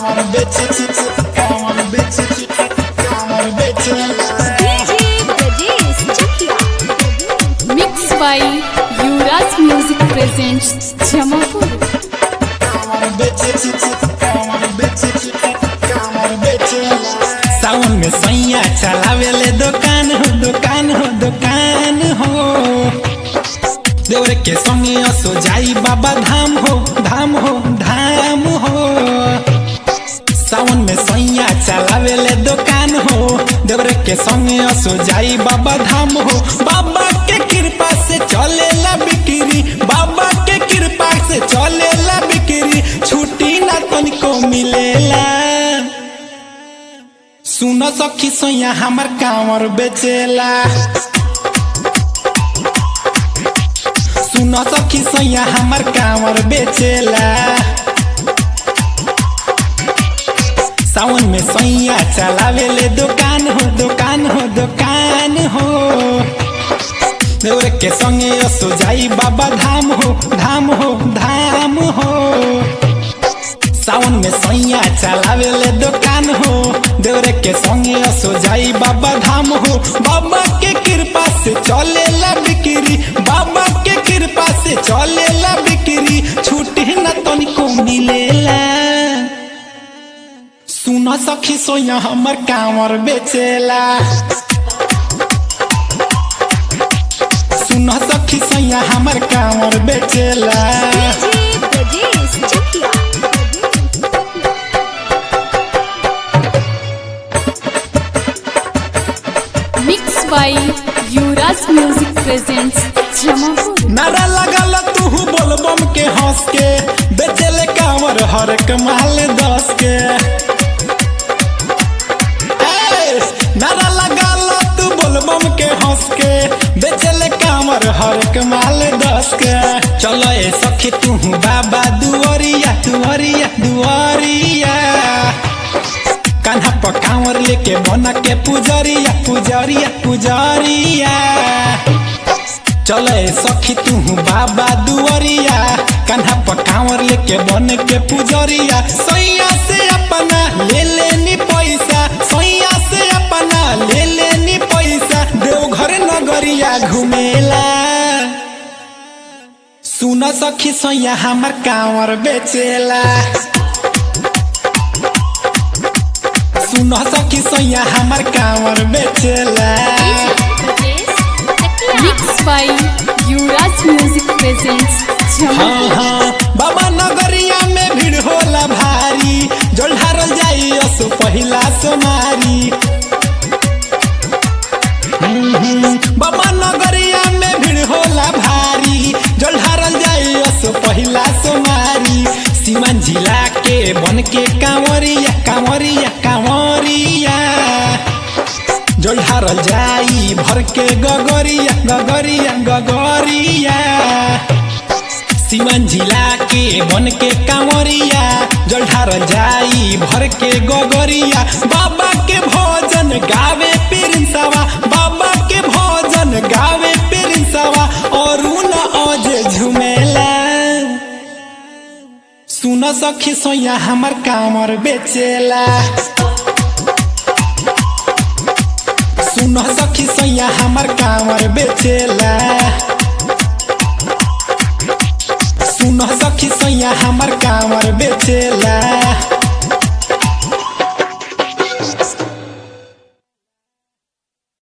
कामर बेचे कामर बेचे कामर बेचे DJ Brajesh Chakia. Mixed by Yuvraj Music presents Jamapur. कामर बेचे कामर बेचे कामर बेचे सावन में सैया चलावेले दुकान हो दुकान हो दुकान हो देवर के संगे असो जाई बाबा धाम हो धाम हो धाम हो सावन में सैया चलावेले दुकान हो देवर के संगे असो जाई बाबा धाम हो बाबा के कृपा से चलेला बिक्री बाबा के कृपा से चलेला बिक्री छुट्टी ना तनिको मिलेला सुन सखी सैया हमर कांवर बेचेला सुन सखी सैया हमर कांवर बेचेला सावन में सैया चलावेले दुकान हो दुकान हो दुकान हो देवर के संगे असो जाई बाबा धाम हो धाम हो धाम हो सावन में सैया चलावेले दुकान हो देवर के संगे असो जाई बाबा धाम हो बाबा के कृपा से चलेला बिक्री बाबा के कृपा से चलेला बिक्री छुट्टी न तनिको मिलेला सुन सखी सोया हमर कांवर बेचेला सुन सखी सोया हमर कांवर बेचेला DJ Brajesh Chakia. Mixed by Yuvraj Music presents Jamapur. नारा लगल तू बोलबम के हंस के बेचेले कांवर हर कमाल दस के ए, नारा लगल तू बोलबम के हंस के बेचेले कांवर हर कमाल दस के चलो ए सखी तू बाबा दुआरिया दुआरिया दुआरिया कान्हा पर कांवर लेके बना के पुजरिया पुजरिया पुजरिया चले सखी तू बाबा दुआरिया कान्हा पर कांवर लेके बन के पुजरिया सैया से अपना ले लेनी पैसा सैया से अपना ले लेनी पैसा देवघर नगरिया घुमेला सुन सखी सैया हमर कांवर बेचेला सुन सखी सैया हमर कांवर बेचेला Mixed by Yuvraj Music presents हाँ Jamapur. हाँ बाबा नगरिया में भीड़ होला भारी जल ढारल जाई असो पहिला सोमारी हम्म, हम्म, बाबा नगरिया में भीड़ होला भारी जल ढारल जाई असो पहिला सोमारी सीमान जिला के बन के कांवरिया कांवरिया कांवरिया जल ढारल जाई भर के गगरिया गगरिया गगरिया सीमन जिला के बन के कांवरिया जल ढारल जाई भर के गगरिया बाबा के भोजन गावे पिरिंसवा बाबा के भोजन गावे पिरिंसवा और न अजे झुमेला सुन सखी सोया हमर कामर बेचेला सुन सखी सैया हमर कांवर बेचेला सुन सखी सैया हमर कांवर बेचेला